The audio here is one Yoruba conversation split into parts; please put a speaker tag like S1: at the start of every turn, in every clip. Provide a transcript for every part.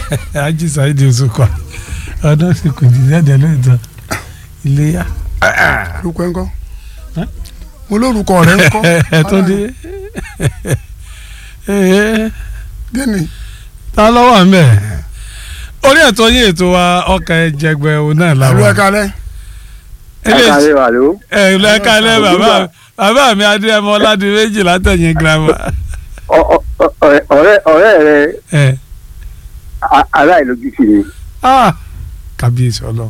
S1: Haji Saheed Òṣùpá ọdún sì kù jí jáde lóòótọ́ iléyà
S2: orúkọ ẹ ń kọ́
S1: Ẹ́?
S2: mo lórúkọ rẹ ń kọ́
S1: ẹ tó dé Ee,
S2: gẹ́ni
S1: ta ló wà ń bẹ̀ orí ètò yín ètò wa ọkà ẹ̀jẹ̀gbẹ̀ òun náà
S2: àlọ́
S1: làwọn
S2: ẹ̀ka lẹ́
S1: eléyìí
S3: wà ló.
S1: ẹ lẹ́ka lẹ́ bàbá bàbá mi adéyẹmọ ọládùn méjì látẹ̀yìn girama
S3: ọ̀rẹ́ ọ̀rẹ́ rẹ
S1: ẹ
S3: a- aláìlójútì ni.
S1: ah kábíyèsí ọlọ́run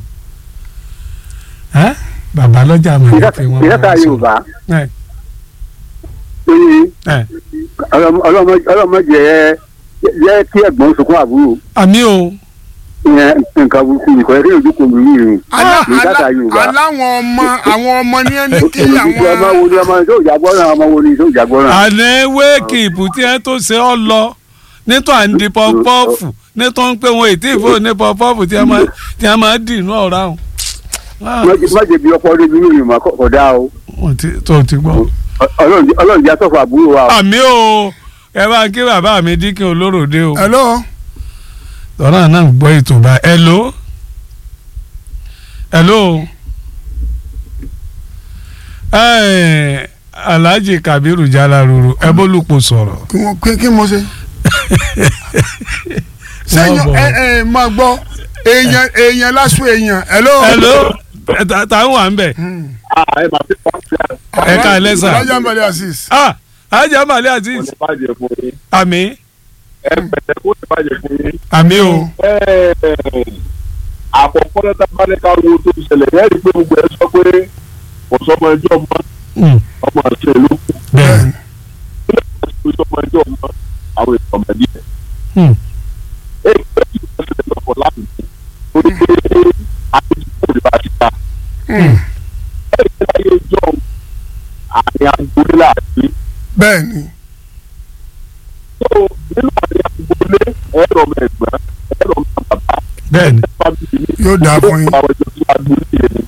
S1: ẹ bàbá lọ́jà àmọ́ ẹ̀ tí wọ́n
S3: ìyáta
S1: máa ń sọ.
S3: yorùbá
S1: ẹ
S3: ó ní
S1: ẹ
S3: ọlọ́mọdé jẹ́ kí ẹ̀gbọ́n sunkún àbúrò
S1: àmì o
S3: ìyẹn nǹkan burúkú nìkan ẹ̀rí ojú kò lù yìí rìn.
S2: Alá-
S3: ní ìyáta
S2: alá-
S3: yorùbá.
S2: aláwọn ọmọ àwọn ọmọ ní ẹni kí
S3: olùdíje ọmọ
S2: àwọn
S3: wo ni ọmọ tó ìjàgbọ́ràn ọmọ wo ni tó ìjàgbọ́ràn.
S1: àná wéèkì ìbù tí ẹ tó ṣe ọ lọ nítorí à ń di pọpọ́ọ̀fù nítorí pé wọn ètí ìfò ní pọpọ́ọ̀fù tí a máa tí a máa dì inú ọ̀rá o. Ah,
S3: mọ̀jẹ̀ bí ọkọ̀ ọdún inú ìrìn kọ̀dá o
S1: wọ́n ti- tó o ti gbọ́.
S3: Ọlọ́run Ọlọ́run jẹ́ àtọ̀fọ̀ àbúrò wa o.
S1: àmì o ẹ bá kí bàbá mi dínkì olóròdé o.
S2: hello
S1: lọ́nà náà ń gbọ́ ètò bá hello hello ẹ alhaji kabiru jalaruru ẹ bólúpọ̀ sọ̀rọ̀.
S2: kí wọ́n kí kí mo ṣe. sẹ́yìn
S1: bọ̀.
S2: ẹ ẹ máa gbọ́ èèyàn èèyàn lásù èèyàn hello.
S1: hello ẹ ta- ta ń wà ń bẹ̀. ẹ ká ẹ lẹ́sà.
S2: alájà mbàlẹ̀ asis.
S1: ah ajá màlẹ́ aziz
S4: bàjẹ́ fún yín
S1: àmì
S4: ẹ pẹ̀lẹ́ kó lè bàjẹ́ fún yín.
S1: àmì o
S4: àkọ́kọ́ náà tábà ní ká wo tó ṣẹlẹ̀ yẹ́n rí i pé gbogbo ẹ sọ pé kò sọmọ ẹjọ́ mọ́
S1: Mm,
S4: ọmọ àṣẹ ló kù
S1: bẹ́ẹ̀
S4: kò sọmọ ẹjọ́ mọ́ àwọn èèyàn ọmọ ẹ̀dí ẹ̀.
S1: Mm,
S4: ẹ pẹ́ kí wọ́n ṣẹlẹ̀ lọ́kọ̀ láti ní ó ní pé àtúntò lè bá ti ta. ẹ rí i láyé ìjọ àárín agboolé láàbí
S2: bẹ́ẹ̀ ni
S4: tó nínú àárín agboolé ẹ̀rọ mẹ́gbẹ́ ẹ̀rọ mẹ́bàbá
S1: bẹ́ẹ̀ ni
S4: fábíyì ní
S2: yóò dáa fún yín.
S4: àwọn ìjọ tí wàá gbé ní ẹni.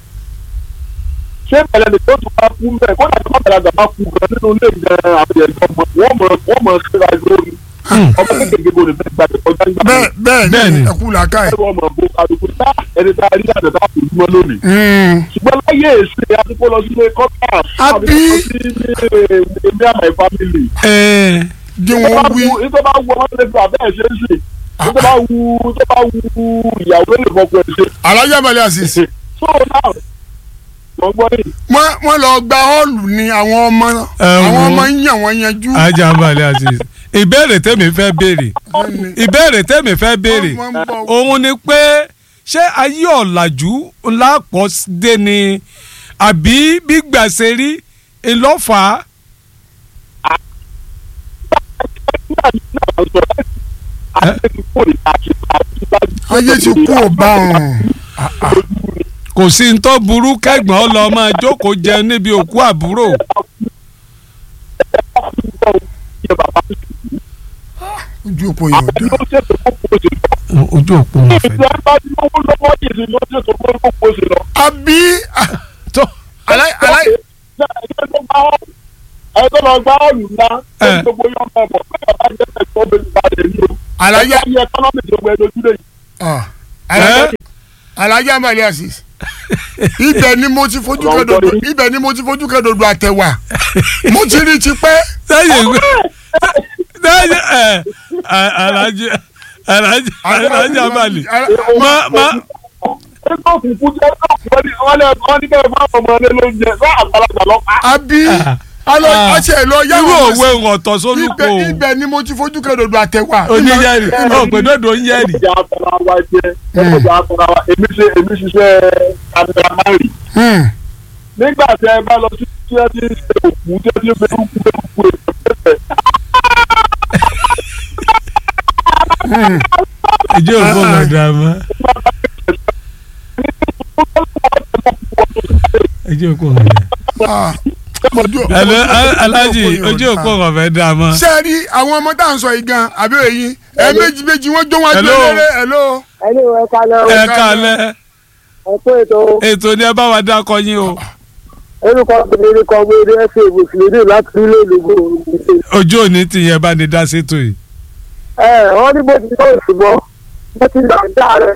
S4: ṣé bẹ̀rẹ̀ ni yóò tún bá kú mẹ́ kó dàgbà má bẹ̀rẹ̀ àgbà kú gan nínú ilé gan àwọn ẹ̀jọ̀ mọ̀ wọ́n mọ̀ wọ́n mọ̀ síra lórí
S1: Mm,
S4: ọmọ kékeré bò ní fẹ́ gba ìkọjá nígbà
S2: bẹ́ẹ̀ bẹ́ẹ̀
S1: Bẹ́ẹ̀
S2: ni
S1: ni.
S2: ẹ kú làákà ẹ̀.
S4: ẹ̀rọ ọmọ bó kálukú tá ẹni tá a rí àdá tá a kò dúró lónìí.
S2: Mm.
S4: ṣùgbọ́n láyé èsì àdúgbò lọ sílé kọ́tà
S2: Àbí?
S4: sí ní àmà ìfámìlì.
S1: ẹ
S2: jí wọn wí.
S4: nítorí bá wù ọmọ lè fi àbẹ́ ẹ̀ ṣe é ṣe nítorí bá wù nítorí bá wù ìyàwó lè fọkọ ẹ̀ ṣe.
S2: alájà mbàlẹ̀ asis.
S4: so now wọ́n gbọ́ yìí.
S2: wọ́n wọ́n lọ gba họ́ọ̀lù ni àwọn ọmọ
S1: Ẹ
S2: àwọn
S1: wo.
S2: ọmọ ń yàn wọ́n yanjú.
S1: ajá màlẹ́ aziz ìbéèrè tèmi fẹ́ béèrè ìbéèrè tèmi fẹ́ béèrè
S2: Wọ́n ń bọ̀.
S1: òun ni pé ṣé ayé ọ̀làjú ńlá pọ̀ dé ni àbí gbígbà ṣe rí ìlọ́fà
S2: ayé ti kú ọba ọ̀hún.
S1: kò sí ní tó burú kẹ́gbọ́n lọ máa jókòó jẹun níbi òkú àbúrò
S2: ojú òpó yóò dá.
S1: ojú òpó wọn fẹ́
S2: àbí
S1: tó
S2: alá- alá-
S4: ẹ̀tọ́ lọ gbá ọ̀lù ńlá
S1: Ẹ.
S4: ẹni gbogbo yọ̀ ọmọ ẹ̀bọ̀ pé bàbá jẹ́ ẹ̀kọ́ bẹ̀rẹ̀ balẹ̀ ní o.
S2: alájà
S4: ẹ̀ka yẹ ẹkọ́nọ́mì tó gbẹ lójú lè yìí.
S2: ah, alájà alájà mbàlẹ̀ asis. ibẹ̀ ni mo ti fojú kẹ́dọ̀dọ̀ ibẹ̀ ni mo ti fojú kẹ́dọ̀dọ̀ àtẹ̀wà mo ti rí tipẹ́.
S1: sẹ́yìn ìwé sẹ́yìn ẹ̀ alájí alájí alájí abali má má
S4: ẹgbẹ́ òkùnkùn jẹ́ ẹgbẹ́ òkùnkùn wọ́n lé wọ́n ní bẹ́ẹ̀ fáwọn ọmọ rẹ lóúnjẹ fún àgbàlagbà lọ́pàá.
S2: àbí alọ
S1: Ah.
S2: ọṣẹ lọ
S1: irú
S2: yàwó
S1: òwe ọ̀tọ̀ sólùkọ
S2: ibẹ̀ ibẹ̀ ni mo ti fojú kẹ́dọ̀dọ̀ àtẹ̀wà.
S1: oníyẹ̀rì ọ̀pẹ̀dọ̀dọ̀ ń yẹ̀rì
S4: ìjà àtàrà wa jẹ ẹgbẹ́ àtàrà wa èmi ṣe èmi ṣiṣẹ́ kámẹ́rámárì.
S2: Hmm.
S4: nígbà tí ẹ bá lọ sí tí ẹ ti ń ṣe òkú tí ẹ ti ń fẹ́ kú fẹ́ kú ẹ̀
S1: ìjọ òkú ọ̀dàmọ́ ìjọ òkú ọ̀dàmọ́.
S2: Ah. Ojú-
S1: Hello,
S2: ojú-
S1: alájí
S2: ojú òpó
S1: ojú
S2: yóò
S1: òkú
S2: dá.
S1: ọ̀fẹ́ dá mọ́.
S2: ṣé ẹ rí àwọn ọmọ tá à ń sọ yìí gan àbí èyí ẹ méjì méjì wọn jó wọn jó
S1: Hello.
S2: léré hello.
S5: ẹni ìwé kalẹ o
S1: ẹ kálẹ̀
S5: ẹkú ètò
S1: ètò ni ẹ bá wa dákọ yín o
S5: orúkọ obìnrin kan gbé ẹsẹ mùsùlùmí láti ilé ìlú
S1: ojú òní ti yẹn bá ní dá sétò yìí.
S5: ẹ wọn ní bó ti tó ìṣùgbọ́n bó ti lọ dá rẹ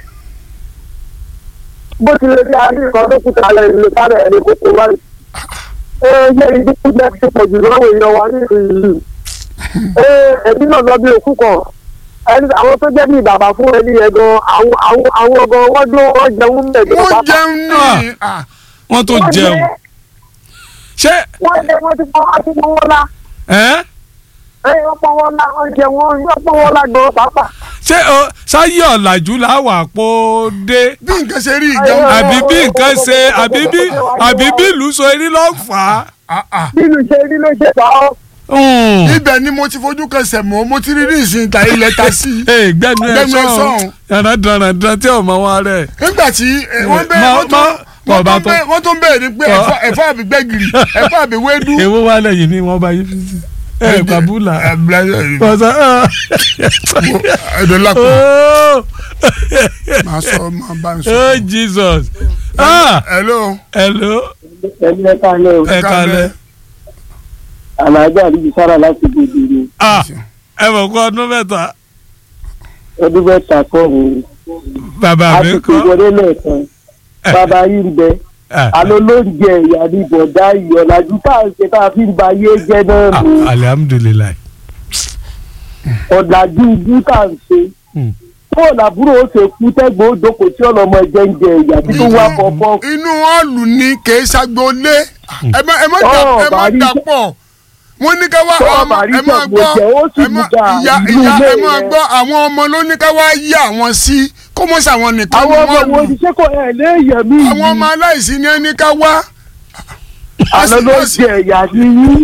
S5: bó ti lè fi àárín nǹkan tó kúta rẹ ìlú sáré ẹni kókó báyìí. ee yẹ ìdíkù náà ti pọ̀ jù lọ́wọ́ èèyàn wa nísìnyí. ee ẹbí náà lọ bí òkú kan ẹni àwọn tó jẹ́ bí bàbá fún ẹni yẹn gan àwọn àwọn àwọn gan wọ́n dún wọ́n jẹun mẹ́jọ
S2: wọ́n jẹun ní ah,
S1: wọ́n tó jẹun ṣé
S5: wọ́n jẹ wọ́n ti pọ́n wọ́n ti pọ́n wọ́n lá
S1: ẹ́
S5: ẹ̀yìn wọ́n pọ́n wọ́n lá wọ́n jẹ wọ́n wọ́n pọ́n wọ́n lá gan pàápàá.
S1: ṣé o sáyé ọ̀làjú làwà pò dé
S2: bí nǹkan ṣe rí ìjẹun
S1: àbí bí nǹkan ṣe àbí bí àbí bí ìlú so eré ló fà á.
S2: Ah, ah.
S5: nínú ṣe rí ló ṣe fà ọ́.
S1: Hmm.
S2: ibẹ̀ ni mo ti fojú kan sẹ̀mọ́ mo ti rí ní ìsìn ìta ilẹ̀ ta sí i
S1: Ee, gbẹnu ẹ
S2: Gbẹnu ẹ
S1: sọ̀hún
S2: sọ̀hún.
S1: yàrá dandan tí ọmọ wa rẹ̀.
S2: nígbà tí eh, wọ́n bẹ
S1: Ma-
S2: wọ́n tún
S1: ma-
S2: wọ́n
S1: bàbá
S2: tún
S1: tó-
S2: bẹ- wọ́n tún bẹ̀rẹ̀ ni pé
S1: Tọ́.
S2: ẹ̀fọ́- ẹ̀fọ́ àbí gbẹ́gìrì ẹ̀fọ́ àbí wédú.
S1: èwo wà lẹ́yìn ni wọ́n bá yí fi sí. ẹ bàbúlà
S2: ẹ bla-
S1: pọ̀sán.
S2: ẹ̀dọ̀ lápò
S1: oh
S2: máa sọ máa bá ń sọ.
S1: oh Jesus ah
S2: hello
S1: hello
S5: ẹni ẹ ká lẹ o
S1: ẹ kalẹ̀
S5: alájà àdìjú sára láti gbèdé ni
S1: ah ẹ mọ̀ kó ọdún mẹ́ta
S5: ọdún mẹ́ta kọ́ mi
S1: bàbá mi
S5: àsìkò
S1: kọ́
S5: ìwọlé lẹ́ẹ̀kan bàbá yìí ń bẹ
S1: Ah,
S5: àlọ́ ló ń jẹ ìyá ní bọ̀dá ìyọ̀lájú tá à ń ṣe tá a fi ń ba ayé jẹ́ náà
S1: ah,
S5: nù
S1: alihamudulilayi
S5: ọ̀làjú ibú tá à ń ṣe
S1: Hmm.
S5: fóònù àbúrò ó ṣe kú tẹ́gbọ̀n ó dókòó tí ọlọ́mọ ẹ̀jẹ̀ ń jẹ ìyá tó wá pọ̀pọ̀
S2: inú ọ̀lù ni kìí ṣàgbọ́lé ẹ má ẹ má dà
S5: Tọ́
S2: ẹ má
S5: bàrí
S2: dà
S5: jẹ́-
S2: pọ̀ wọ́n ní ká wá
S5: Tọ́
S2: ọmọ
S5: bàrí
S2: ẹ má
S5: jẹ́
S2: gbọ́
S5: gbòjẹ́, ó sì
S2: ẹ má
S5: mú ga
S2: ìyá
S5: ìlú
S2: ìyá ẹ
S5: ilé
S2: má
S5: rẹ̀.
S2: gbọ́ àwọn ọmọ ló ní ká wá yí àwọn sí kó mọ̀ sàwọn nìkan
S5: àwọn
S2: ní
S5: ọmọ
S2: wọ́n
S5: wo
S2: lù
S5: ni ṣé kò ẹ̀ léèyàn mí
S2: àwọn ọmọ aláìsí ni ẹni ká wá.
S5: àlọ́ ló ń jẹ ìyá ní yín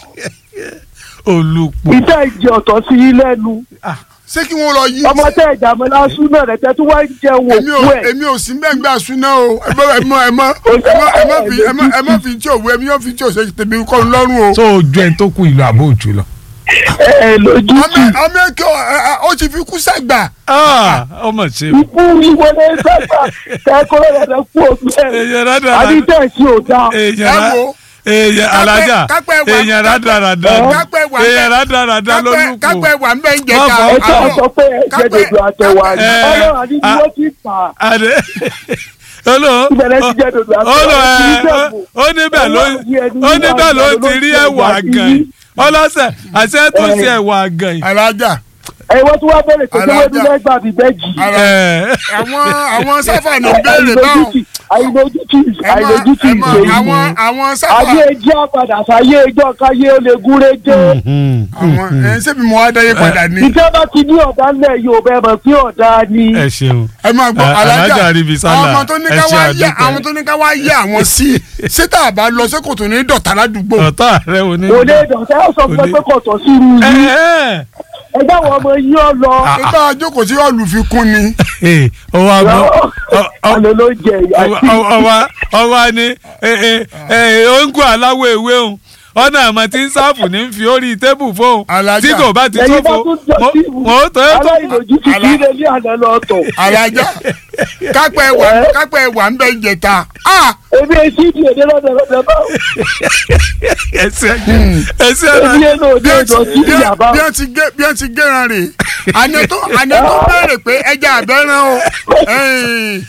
S1: olùpọ̀
S5: ìdá ìjẹ ọ̀tọ̀ sí yín lẹ́nu
S2: ṣé kí wọ́n lọ yí.
S5: ọmọ tẹ́ ẹ̀jà mọ́ lásù náà rẹ̀ tẹ́ tó wá ń jẹun
S2: èmi ò
S5: òkú ẹ̀
S2: èmi ò sí bẹ́ẹ̀ gbà súná o ẹ má ẹ má ẹ má ẹ má ẹ má fi ẹ má ẹ má fi tí òwe èmi yóò fi tí òṣèlú tèmi kọ́ ń lọ́rùn o.
S1: tó o ju ẹni tó kú ìlú àbó òjò lọ.
S5: ẹ̀ lójú
S2: ọmọ
S5: tì
S2: ọmọ èké ó ti fi kú sàgbà.
S1: Ah, ọmọ ṣe
S5: ikú ìwọlé sẹ́gbà kẹ́kọ̀ọ́ rẹ̀ rẹ̀ kú òkú ẹ̀
S1: èèyàn rádàrà
S5: àdìtẹ̀ sí ò dáa
S1: èèyàn
S2: ẹ
S1: rá
S2: wo
S1: èèyàn alájà
S2: kápẹ́ wà-
S1: èèyàn rádàràdà
S2: kápẹ́ wà-
S1: èèyàn rádàràdà
S2: kápẹ́
S1: lólùkù.
S2: kápẹ́ wà ń bẹ́ ń jẹta.
S1: Má bọ̀,
S5: ẹ sọ sọ pé ẹ jẹ
S2: kápẹ́-
S5: dòdò àtẹwà ni
S1: ẹ,
S5: ọlọ́run àdìjú
S1: a-
S5: ó ti fà á
S1: Adé olo
S5: Ìbẹ̀rẹ̀ ti jẹ́ dòdò àti
S1: olo
S5: ọ̀rọ̀
S1: ẹ
S5: tí ń dẹ̀bù.
S1: ó níbẹ̀ ló
S5: Ọlọ́run ní ẹni
S1: ó níbẹ̀ ló
S5: wà
S1: ti rí
S5: ló ń
S1: ẹ̀wà
S5: jẹ
S1: gan yìí ọlọ́sẹ̀ àṣẹ tó ṣe ẹ̀wà gan yìí.
S2: alájà
S5: ẹ wọ́n tún wá bẹ̀rẹ̀ pé
S2: Alájà.
S5: wọ́n tún lẹ́gbàá bíi bẹ́ẹ̀jì
S2: ara
S1: Ẹ̀,
S2: àwọn àwọn sáfà ní béèrè báwọn.
S5: àìlójútì
S2: ẹ má-
S5: àìlójútì
S2: ẹ má-
S5: ìgbé
S2: àwọn
S5: yìí
S2: àwọn sáfà
S5: ayé ẹjọ́ padà sáyé ẹjọ́ káyé ó lè gúnré jẹ́
S1: hmm,
S2: àwọn ẹ ṣébi mo wá dáyé padà ní.
S5: ìjọba bá ti ní ọ̀dà ńlẹ̀ yóò bẹ́ẹ̀ mọ̀ sí ọ̀dà ni
S1: ẹ ṣeun
S2: ẹ máa gbọ́
S1: Ẹ, Alájà
S2: alájà
S1: Arìbísálà,
S2: àwọn ọmọ tó ní
S1: ẹ
S2: ká
S1: ṣe
S2: wá yá
S1: àdúpẹ́.
S2: àwọn tó ní ká wá yá àwọn sí ṣé tá a bá lọ sí kòtò ní dọ̀tà ládùúgbò.
S1: ọ̀tá rẹ ò ní.
S5: kò lè dọ̀tẹ́ ó sọ fún ẹ
S1: Olè.
S5: pé kò tọ̀ sí irú
S1: Ẹ,
S5: yìí
S1: ẹ,
S5: ẹgbẹ́ àwọn ọmọ yín ọ lọ
S2: nígbà àjókòó tí ọ̀lù fi kún ni.
S1: ẹ, ọwọ́ àgbọ̀ ọ- ọ-
S5: àlọ́ ló jẹ ìyá
S1: ọwọ́
S5: sí
S1: ọwọ́ ọwọ́ ni ońgùn aláwọ̀ ewé òun ọ̀nà àmọ́ tí ń sáàfù ní fi orí tébù fóun
S2: Alájà.
S1: tí kò bá ti
S5: ẹ̀yin bá
S1: tófo
S5: tún jọ sí ìwú
S1: mo tó tó
S5: aláìlójútì kí ilé ní àná lọ tọ̀
S2: alájà kápẹ́ wà kápẹ́ wà ń bẹ́ ìjẹta. Ah!
S5: ebi etí ìdí èdè lọ́dọ̀ lọ́dọ̀ bá
S1: ẹsẹ̀ ẹsẹ̀
S5: ebi
S1: náà
S5: ẹnu òde
S2: bí ẹ
S5: ìdọ̀
S2: ti
S5: sí
S2: bí ẹ-
S5: ìyàbá
S2: bí ẹ ti gé bí ẹ ti géran rè àná tó àná tó béèrè pé ẹja àbẹ́rán o. ẹ̀yìn.